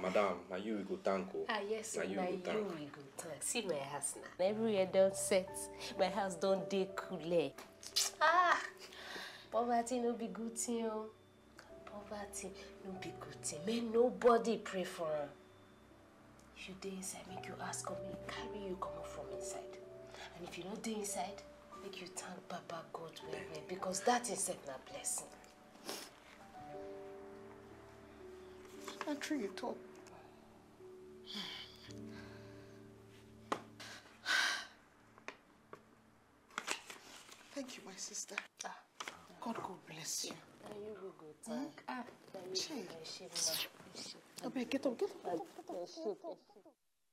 madam na you we go thank o Ah, yes, na na you we go you thank we go thank. See my house now. Everywhere don set. My house don dey coole. Ah! Poverty no be good thing o. Poverty no be good thing. Make nobody pray for am. If you dey inside, make you ask God make he carry you comot from inside. And if you no dey inside, make you thank Baba God well well because that itself na blessing. na true you talk. Thank you, my sister. Ah. God go bless you. Na you we go thank. Ah, na you Chai. go bless you, ma. Okay, get up, get up, get up, get up. Bless you, bless you.